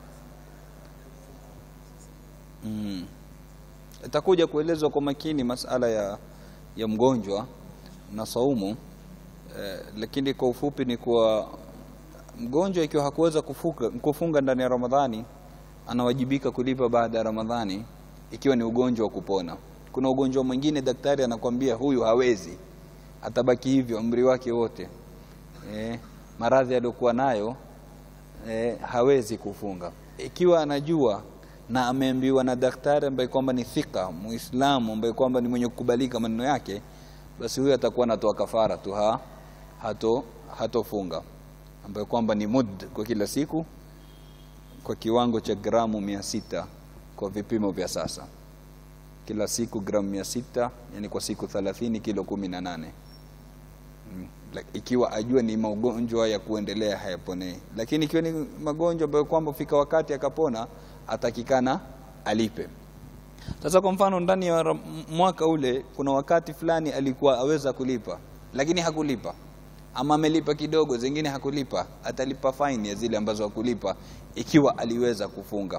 Mm. Itakuja kuelezwa kwa makini masala ya, ya mgonjwa na saumu eh, lakini kwa ufupi ni kuwa mgonjwa ikiwa hakuweza kufunga, kufunga ndani ya Ramadhani anawajibika kulipa baada ya Ramadhani ikiwa ni ugonjwa wa kupona. Kuna ugonjwa mwingine daktari anakwambia huyu hawezi, atabaki hivyo umri wake wote eh, maradhi aliyokuwa nayo eh, hawezi kufunga. Ikiwa anajua na ameambiwa na daktari ambaye kwamba ni thika muislamu ambaye kwamba ni mwenye kukubalika maneno yake basi huyo atakuwa anatoa kafara tu ha hato hatofunga ambayo kwamba ni mud kwa kila siku kwa kiwango cha gramu mia sita kwa vipimo vya sasa kila siku gramu mia sita yani kwa siku thelathini kilo kumi na nane Mm, la- ikiwa ajua ni magonjwa ya kuendelea hayaponei lakini ikiwa ni magonjwa ambayo kwamba fika wakati akapona atakikana alipe sasa kwa mfano ndani ya ram- mwaka ule kuna wakati fulani alikuwa aweza kulipa lakini hakulipa ama amelipa kidogo zingine hakulipa atalipa faini ya zile ambazo hakulipa ikiwa aliweza kufunga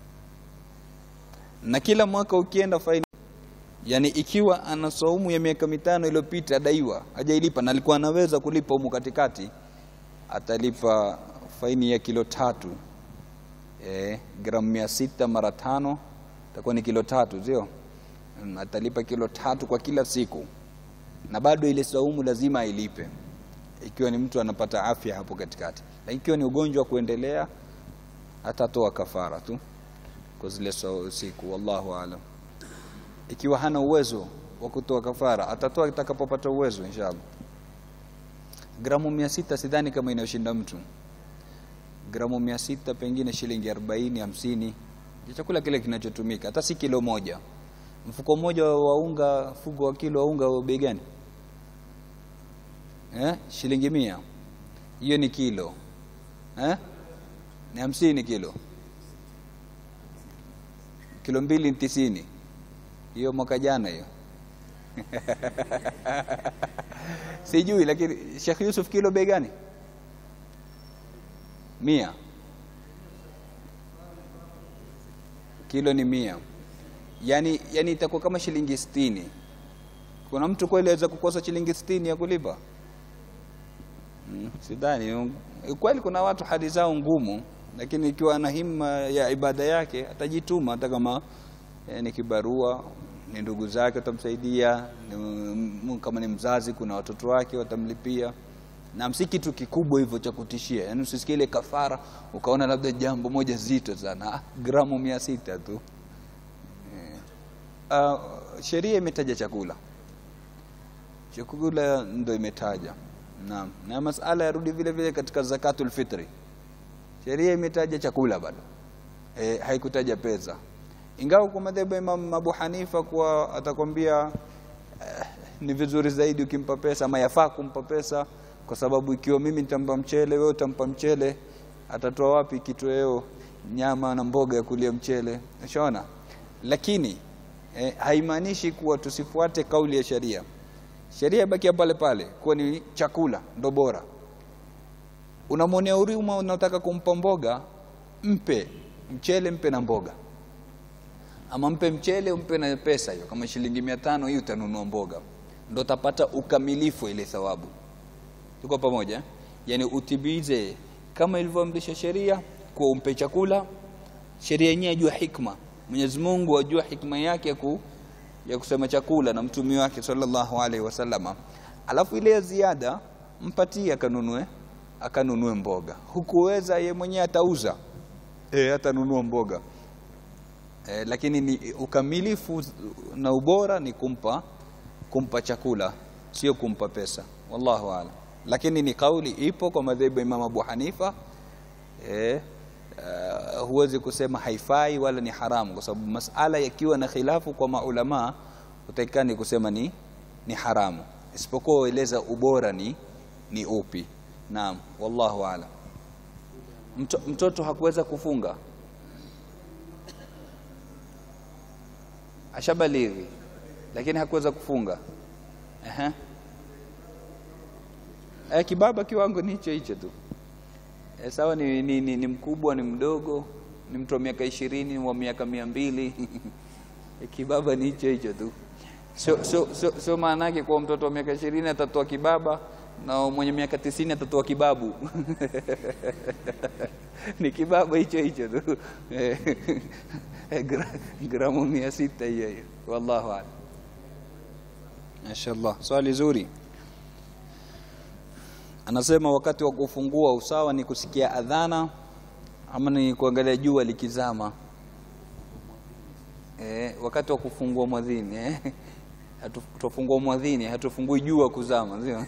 na kila mwaka ukienda faini yani ikiwa ana saumu ya miaka mitano iliyopita adaiwa hajailipa na alikuwa anaweza kulipa humu katikati atalipa faini ya kilo tatu e, gramu mia sita mara tano itakuwa ni kilo tatu sio Mm, atalipa kilo tatu kwa kila siku na bado ile saumu lazima ailipe ikiwa ni mtu anapata afya hapo katikati lakini ikiwa ni ugonjwa wa kuendelea atatoa kafara tu kwa zile sau- siku wallahu alam ikiwa hana uwezo wa kutoa kafara atatoa atakapopata uwezo inshallah gramu mia sita sidhani kama inayoshinda mtu gramu mia sita pengine shilingi arobaini hamsini ni chakula kile kinachotumika hata si kilo moja mfuko mmoja wa unga fugo wa kilo wa unga wa bei gani eh? shilingi mia hiyo ni kilo eh? ni hamsini kilo kilo mbili ni tisini hiyo mwaka jana hiyo sijui lakini Sheikh Yusuf kilo bei gani mia kilo ni mia yani, yani itakuwa kama shilingi sitini kuna mtu kweli aweza kukosa shilingi sitini ya kulipa mm, sidhani kweli kuna watu hali zao ngumu lakini ikiwa ana himma ya ibada yake atajituma hata kama eh, ni kibarua ni ndugu zake watamsaidia ni, m- kama ni mzazi kuna watoto wake watamlipia na si kitu kikubwa hivyo cha kutishia yaani usisikie ile kafara ukaona labda jambo moja zito sana ah, gramu mia sita tu uh, sheria imetaja chakula chakula ndo imetaja naam na masala yarudi vile vile katika zakatul fitri sheria imetaja chakula bado e, haikutaja pesa ingawa kwa madhehebu ya Imam Abu Hanifa kuwa atakwambia eh, ni vizuri zaidi ukimpa pesa ama yafaa kumpa pesa kwa sababu ikiwa mimi nitampa mchele wewe utampa mchele atatoa wapi kitoweo nyama na mboga ya kulia mchele ushaona lakini eh, haimaanishi kuwa tusifuate kauli ya sheria sheria ibakia pale pale kuwa ni chakula ndo bora unamwonea huruma unataka kumpa mboga mpe mchele mpe na mboga ama mpe mchele umpe na pesa hiyo kama shilingi mia tano hii utanunua mboga ndo utapata ukamilifu ile thawabu tuko pamoja yani utimize kama ilivyoamrisha sheria kuwa umpe chakula sheria yenyewe ajua hikma Mwenyezi Mungu ajua hikma yake ya, ku, ya kusema chakula na mtumi wake sallallahu alaihi wasallama alafu ile ya ziada mpatie akanunue akanunue mboga hukuweza ye mwenyewe atauza e, atanunua mboga e, lakini ni ukamilifu na ubora ni kumpa kumpa chakula sio kumpa pesa wallahu aalam lakini ni kauli ipo kwa madhehebu ya Imam Abu Hanifa e, uh, huwezi kusema haifai wala ni haramu kwa sababu masala yakiwa na khilafu kwa maulama utaikani kusema ni, ni haramu isipokuwa ueleza ubora ni, ni upi naam wallahu aalam Mto, mtoto hakuweza kufunga ashabalighi lakini hakuweza kufunga Ehe. Eh, kibaba kiwango ni hicho hicho tu eh, sawa ni, ni, ni, ni mkubwa ni mdogo ni mtu wa miaka ishirini wa miaka mia mbili eh, kibaba ni hicho hicho tu sio so, so, so maana yake kuwa mtoto wa miaka ishirini atatoa kibaba na mwenye miaka tisini atatoa kibabu ni kibaba hicho hicho tu Eh, gra, gramu mia sita hiyo hiyo wallahu alam mashallah swali zuri anasema wakati wa kufungua usawa ni kusikia adhana ama ni kuangalia jua likizama eh, wakati wa kufungua mwadhini eh. Hatufungua mwadhini, hatufungui jua kuzama, sio?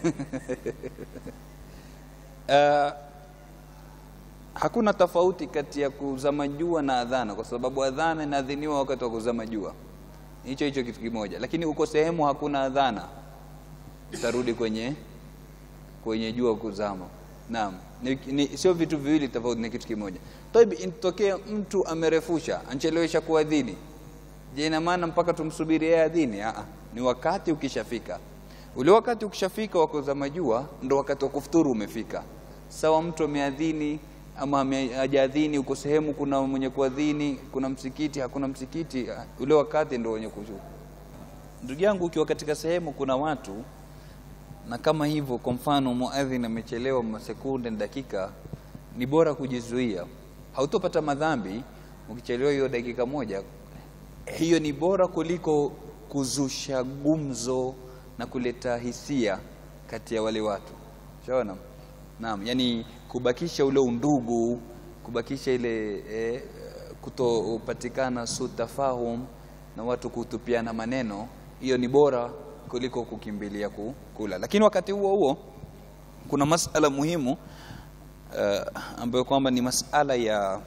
Uh, hakuna tofauti kati ya kuzama jua na adhana, kwa sababu adhana inaadhiniwa wakati wa kuzama jua, hicho hicho kitu kimoja. Lakini uko sehemu hakuna adhana, utarudi kwenye kwenye jua kuzama. Naam, ni, ni, sio vitu viwili tofauti, ni kitu kimoja. Taibi, intokea mtu amerefusha, anchelewesha kuadhini, je, ina maana mpaka tumsubiri yeye adhini? Aa, ni wakati ukishafika. Ule wakati ukishafika wa kuzama jua, ndo wakati wa kufuturu umefika. Sawa, mtu ameadhini ama hajaadhini, uko sehemu kuna mwenye kuadhini, kuna msikiti, hakuna msikiti, ule wakati ndo wenye kushuka. Ndugu yangu, ukiwa katika sehemu kuna watu na kama hivyo, kwa mfano muadhin amechelewa masekunde na dakika, ni bora kujizuia. Hautopata madhambi ukichelewa hiyo dakika moja. Hiyo ni bora kuliko kuzusha gumzo na kuleta hisia kati ya wale watu. Shaona? Naam, yani kubakisha ule undugu, kubakisha ile eh, kutopatikana sutafahum na watu kutupiana maneno, hiyo ni bora kuliko kukimbilia kula. Lakini wakati huo huo kuna masala muhimu uh, ambayo kwamba ni masala ya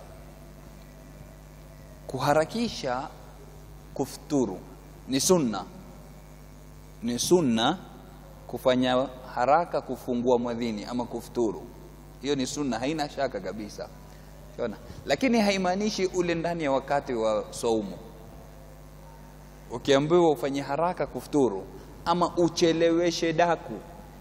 kuharakisha kufuturu. Ni sunna, ni sunna kufanya haraka kufungua mwadhini ama kufuturu. Hiyo ni sunna, haina shaka kabisa. Shona, lakini haimaanishi ule ndani ya wakati wa saumu. Ukiambiwa ufanye haraka kufuturu ama ucheleweshe daku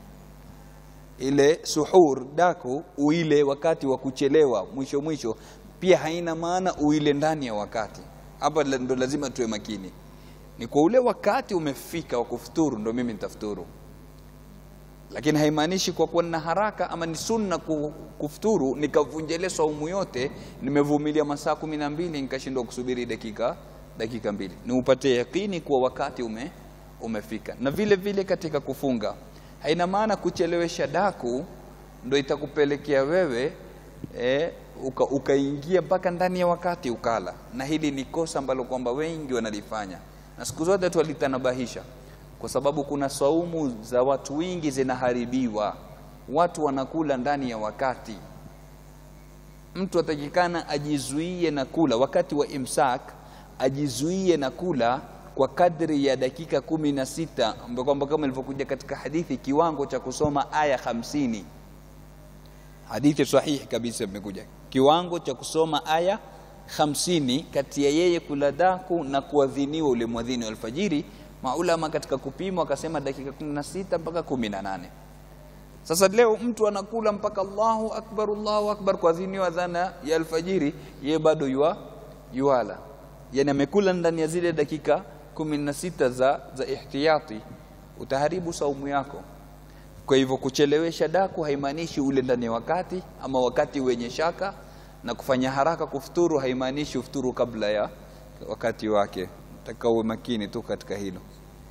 ile suhur daku uile wakati wa kuchelewa mwisho mwisho, pia haina maana uile ndani ya wakati. Hapa ndo lazima tuwe makini, ni kwa ule wakati umefika wa kufuturu ndo mimi nitafuturu, lakini haimaanishi kwa kuwa nina haraka ama ni sunna kufuturu nikavunjele saumu yote, nimevumilia masaa kumi na mbili nikashindwa kusubiri dakika dakika mbili. Ni upate yakini kuwa wakati ume umefika. Na vile vile katika kufunga haina maana kuchelewesha daku ndo itakupelekea wewe e, ukaingia uka mpaka ndani ya wakati ukala, na hili ni kosa ambalo kwamba wengi wanalifanya, na siku zote twalitanabahisha, kwa sababu kuna saumu za watu wengi zinaharibiwa, watu wanakula ndani ya wakati. Mtu atakikana ajizuie na kula wakati wa imsak, ajizuie na kula kwa kadri ya dakika kumi na sita ambapo kwamba kama ilivyokuja katika hadithi kiwango cha kusoma aya hamsini. Hadithi sahihi kabisa imekuja kiwango cha kusoma aya hamsini kati ya yeye kula daku na kuadhiniwa ule mwadhini wa alfajiri. Maulama katika kupima wakasema dakika kumi na sita mpaka kumi na nane. Sasa leo mtu anakula mpaka Allahu akbar, Allahu akbar kuadhiniwa adhana ya alfajiri, yeye bado yua yuala, yani amekula ndani ya zile dakika kumi na sita za, za ihtiyati, utaharibu saumu yako. Kwa hivyo kuchelewesha daku haimaanishi ule ndani ya wakati ama wakati wenye shaka, na kufanya haraka kufuturu haimaanishi ufuturu kabla ya wakati wake. Nataka uwe makini tu katika hilo.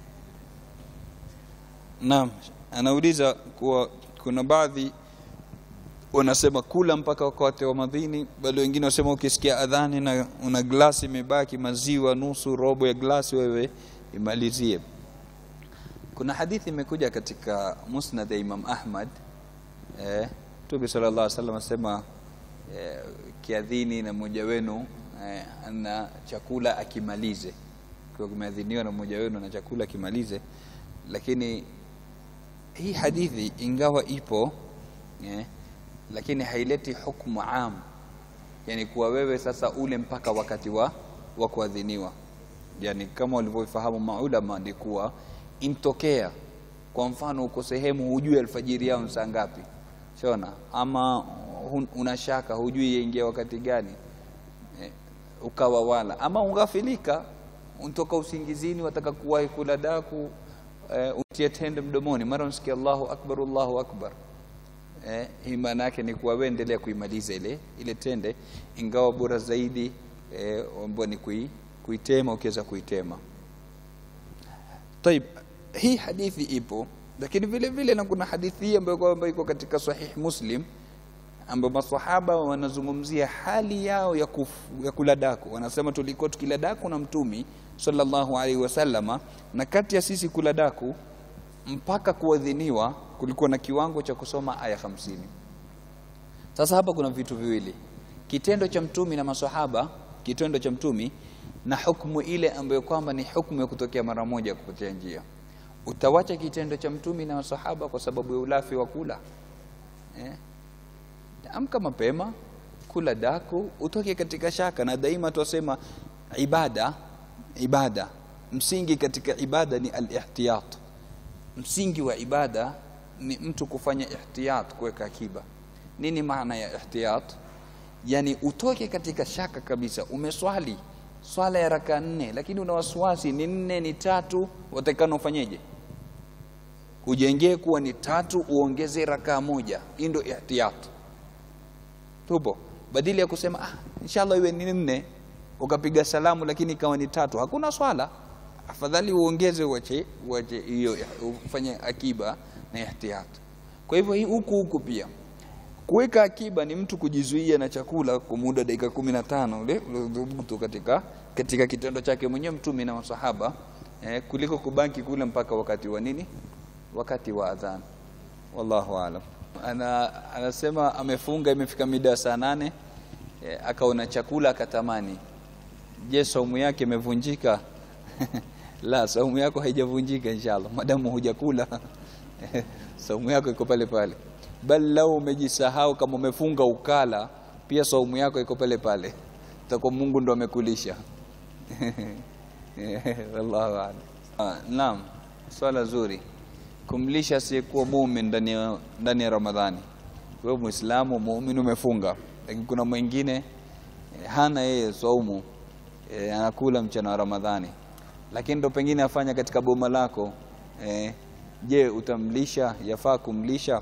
Naam, anauliza kuwa kuna baadhi wanasema kula mpaka wakati wa madhini, bali wengine wasema ukisikia adhani na una glasi imebaki maziwa nusu robo ya glasi, wewe imalizie. Kuna hadithi imekuja katika Musnad ya Imam Ahmad eh, Mtume sallallahu alaihi wasallam asema eh, kiadhini na mmoja wenu eh, ana chakula akimalize, kwa kimeadhiniwa na mmoja wenu na chakula akimalize. Lakini hii hadithi ingawa ipo eh, lakini haileti hukmu am, yani kuwa wewe sasa ule mpaka wakati wa, wa kuadhiniwa. Yani kama walivyofahamu maulama ni kuwa intokea, kwa mfano uko sehemu hujui alfajiri yao saa ngapi, shona ama una shaka hujui yaingia wakati gani eh, ukawa wala ama ungafilika, untoka usingizini, wataka kuwahi kula daku eh, utie tende mdomoni, mara unasikia Allahu akbar, Allahu akbar Eh, hii maana yake ni kuwa wewe endelea kuimaliza ile ile tende, ingawa bora zaidi eh, ambao ni kui, kuitema ukiweza kuitema. Taib, hii hadithi ipo, lakini vile vile na kuna hadithi hii ambayo kwamba iko katika Sahih Muslim ambapo masahaba wanazungumzia hali yao ya, kuf, ya kula daku. Wanasema tulikuwa tukila daku na Mtumi sallallahu alaihi wasallama, na kati ya sisi kula daku mpaka kuadhiniwa kulikuwa na kiwango cha kusoma aya hamsini. Sasa hapa kuna vitu viwili, kitendo cha Mtumi na masahaba, kitendo cha Mtumi na hukumu ile ambayo kwamba ni hukumu ya kutokea mara moja kupotea njia. Utawacha kitendo cha Mtumi na masahaba kwa sababu ya ulafi wa kula eh? Amka mapema, kula daku, utoke katika shaka. Na daima tuwasema ibada, ibada, msingi katika ibada ni al-ihtiyat. Msingi wa ibada ni mtu kufanya ihtiyat, kuweka akiba. Nini maana ya ihtiyat? Yani utoke katika shaka kabisa. Umeswali swala ya raka nne, lakini una wasiwasi, ni nne ni tatu, watakana ufanyeje? Ujengee kuwa ni tatu, uongeze rakaa moja. Hii ndio ihtiyat tupo badili ya kusema ah, inshallah iwe ni nne ukapiga salamu lakini ikawa ni tatu, hakuna swala. Afadhali uongeze uache uache hiyo ufanye akiba na ihtiyat. Kwa hivyo hii huku huku pia kuweka akiba ni mtu kujizuia na chakula kwa muda dakika kumi na tano ule udhubutu katika, katika kitendo chake mwenyewe Mtume na masahaba eh, kuliko kubaki kule mpaka wakati wa nini, wakati wa adhan. Wallahu aalam. Ana, anasema amefunga imefika mida saa nane e, akaona chakula akatamani. Je, saumu yake imevunjika? La, saumu yako haijavunjika inshallah, madamu hujakula saumu yako iko pale pale, bali lau umejisahau kama umefunga ukala, pia saumu yako iko pale pale, takuwa Mungu ndo amekulisha wallahu a'lam. Naam, swala zuri kumlisha asiyekuwa muumini ndani ya ndani ya Ramadhani. Wewe Muislamu muumini umefunga, lakini kuna mwingine eh, hana yeye saumu eh, anakula mchana wa Ramadhani, lakini ndo pengine afanya katika boma lako eh, je, utamlisha? Yafaa kumlisha?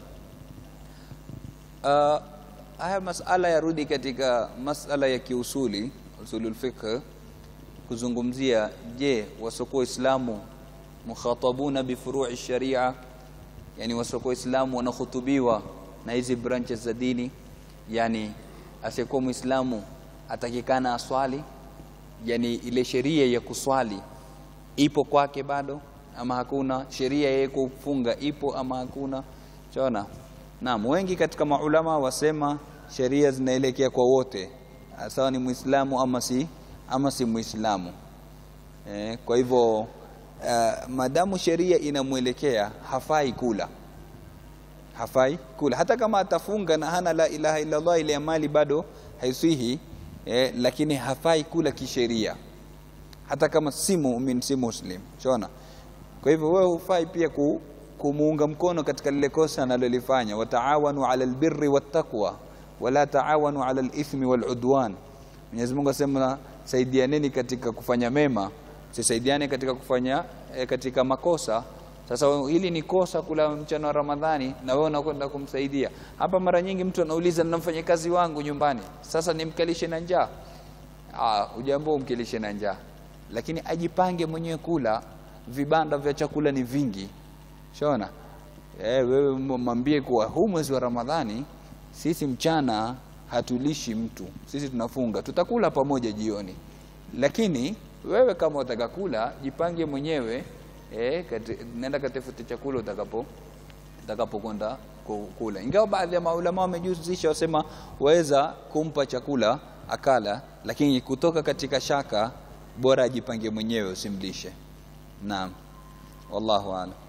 Uh, haya masala yarudi katika masala ya kiusuli usulul fiqh, kuzungumzia je, wasiokuwa Waislamu mukhatabuna bifurui sharia, yani wasiokuwa Waislamu wanahutubiwa na hizi branches za dini. Yani asiyekuwa Muislamu atakikana aswali, yani ile sheria ya kuswali ipo kwake bado ama hakuna? Sheria ya kufunga ipo ama hakuna? Chona. Naam, wengi katika maulama wasema sheria zinaelekea kwa wote, sawa ni Muislamu ama si, ama si Muislamu. Eh, kwa hivyo Uh, madamu sheria inamwelekea hafai kula, hafai kula hata kama atafunga na hana la ilaha illa Allah, ile amali bado haisihi eh, lakini hafai kula kisheria, hata kama si muumini si muslim. Shona. Kwa hivyo wewe hufai pia ku, kumuunga mkono katika lile kosa analolifanya, wataawanu ala albirri wattaqwa wala taawanu ala alithmi waludwan. Mwenyezi Mungu asema saidianeni katika kufanya mema sisaidiane katika kufanya e, katika makosa. Sasa hili ni kosa kula mchana wa Ramadhani na wewe unakwenda kumsaidia. Hapa mara nyingi mtu anauliza na mfanyakazi wangu nyumbani, sasa nimkalishe na njaa? Ah, ujambo umkilishe na njaa, lakini ajipange mwenyewe kula. Vibanda vya chakula ni vingi, shona eh, wewe mwambie kuwa huu mwezi wa Ramadhani sisi mchana hatulishi mtu, sisi tunafunga, tutakula pamoja jioni, lakini wewe kama utaka kula jipange mwenyewe eh, kati, nenda katafute chakula utakapo utakapokwenda kula. Ingawa baadhi ya maulama wamejuzisha wasema waweza kumpa chakula akala, lakini kutoka katika shaka bora ajipange mwenyewe usimlishe. Naam, wallahu a'lam.